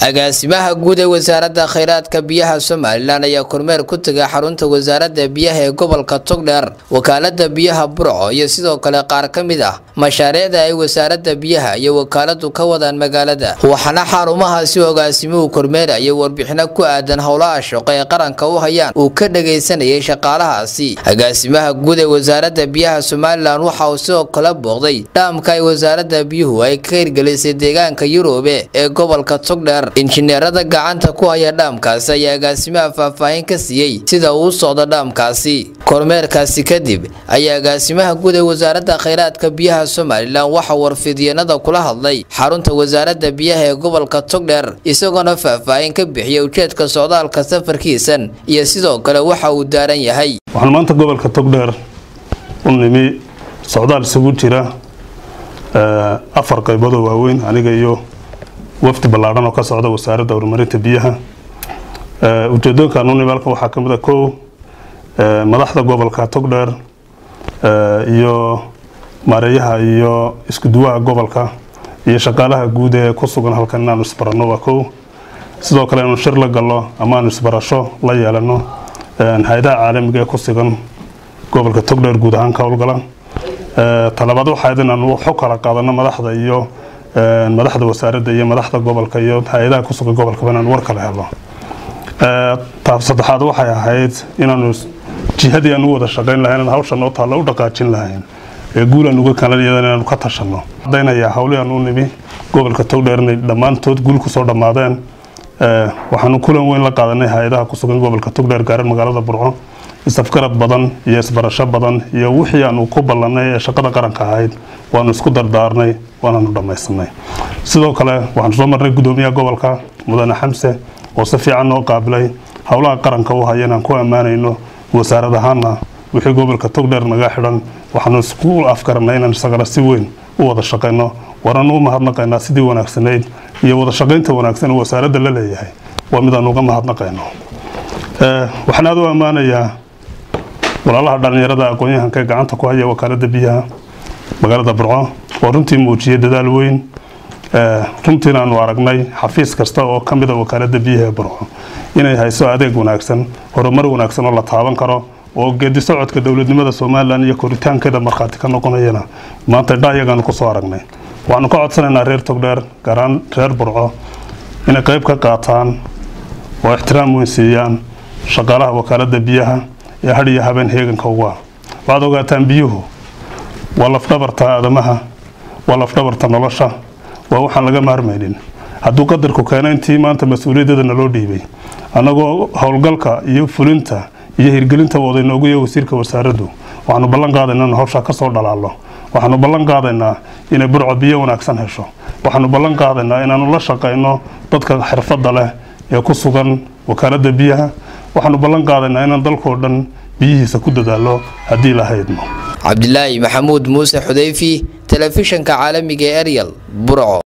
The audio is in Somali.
agaasimaha guud ee wasaaradda khayraadka biyaha somalilan ayaa kormeer ku tegay xarunta wasaaradda biyaha ee gobolka togdheer wakaalada biyaha burco iyo sidoo kale qaar ka mid ah mashaariicda ay wasaaradda biyaha iyo wakaaladu ka wadaan magaalada waxaana xarumahaasi agaasimuhu kormeeraya warbixino ku aadan howlaha shaqo ee qaranka u hayaan uu ka dhagaysanayay shaqaalahaasi agaasimaha guud ee wasaaradda biyaha somalilan waxa uu sidoo kale booqday dhaamka ay wasaaradda biyuhu ay ka hirgelisay deegaanka yurube ee gobolka togdheer injineerada gacanta ku haya dhaamkaasi ayaa agaasimaha faahfaahin ka siiyey sida uu u socdo dhaamkaasi kormeerkaasi kadib ayaa agaasimaha guud ee wasaaradda khayraadka biyaha somalilan waxa warfidyenada kula hadlay xarunta wasaaradda biyaha ee gobolka togdheer isagoona faahfaahin ka bixiyay ujeedka socdaalka safarkiisan iyo sidoo kale waxa uu daaran yahay waxaan maanta gobolka togdheer u nimi socdaal isugu jira afar qayboodoo waaweyn aniga iyo wafdi ballaadhan oo ka socda wasaaradda horumarinta biyaha ujeedooyinkan u nimi halkan waxaa ka mid a kow madaxda gobolka togdheer iyo maareeyaha iyo iskuduwaha gobolka iyo shaqaalaha guud ee ku sugan halkan inaanu isbaranno waa kow sidoo kale inaanu shir la galno ama aanu isbarasho la yeelano hay-adaha caalamiga ee ku sugan gobolka togdheer guud ahaan ka howlgala talabaad waxayd inaanu xog kala qaadano madaxda iyo madaxda wasaaradda iyo madaxda gobolka iyo hay-adaha ku sugan gobolkaba inaanu war kala helo taab saddexaad waxay ahayd inaanu jihadii aan u wada shaqayn lahayn hawsha noo taalla u dhaqaajin lahayn ee guulaan uga kalaniyada inaanu ka tashanno cadaynayaa hawlii aan u nimi gobolka togdheer inay dhammaantood guul kusoo dhammaadeen waxaanu kulan weyn la qaadanay hay-adaha ku sugan gobolka togdheer gaaran magaalada burco isafgarad badan iyo isbarasho badan iyo wixii aanu ku ballanay ee shaqada qaranka ahayd waanu isku dardaarnay waanaanu dhammaysanay sidoo kale waxaanu soo marnay gudoomiyaha gobolka mudane xamse oo si fiican noo qaabilay howlaha qaranka u haya inaan ku ammaanayno wasaarad ahaana wixii gobolka togdheer naga xidhan waxaanu isku afgaranay inaan isagana si weyn u wada shaqayno waanaanu u mahadnaqaynaa sidii wanaagsanayd iyo wada shaqaynta wanaagsan oo wasaaradda la leeyahay waa midaan uga mahadnaqayno waxaan aada u ammaanayaa walaalaha dhallinyarada aqoon-yahanka ee gacanta ku haya wakaalada biyaha magaalada burco oo runtii muujiyay dadaal weyn runtiina aanu aragnay xafiis kasta oo ka mida wakaalada biyaha ee burco inay hayso adeeg wanaagsan horumar wanaagsan oo la taaban karo oo geedi socodka dowladnimada somalilan iyo koritaankeeda markhaati ka noqonayana maanta dhaayagaanu kusoo aragnay waxaanu ka codsanaynaa reer togdheer gaaraan reer burco inay qayb ka qaataan oo ixtiraam weyn siiyaan shaqaalaha wakaalada biyaha ee had iyo habeen heeganka uga waxaad ogaataan biyuhu waa lafdhabarta aadamaha waa lafdhabarta nolosha waa waxaan laga maarmaynin hadduu qadarku keeno intii maanta mas-uuliyaddeeda naloo dhiibay annagoo howlgalka iyo fulinta iyo hirgelinta wada inoogu iyo wasiirka wasaaraddu waxaanu ballan qaadaynaa in hawshaa ka soo dhalaallo waxaanu ballan qaadaynaa inay burco biyo wanaagsan hesho waxaanu ballan qaadaynaa inaanu la shaqayno dadka xirfadda leh ee ku sugan wakaaladda biyaha waxaanu ballan qaadaynaa inaan dalkoo dhan biyihiisa ku dadaallo haddii la haydno cabdilaahi maxamuud muuse xudeyfi telefishanka caalamiga ee eryal burco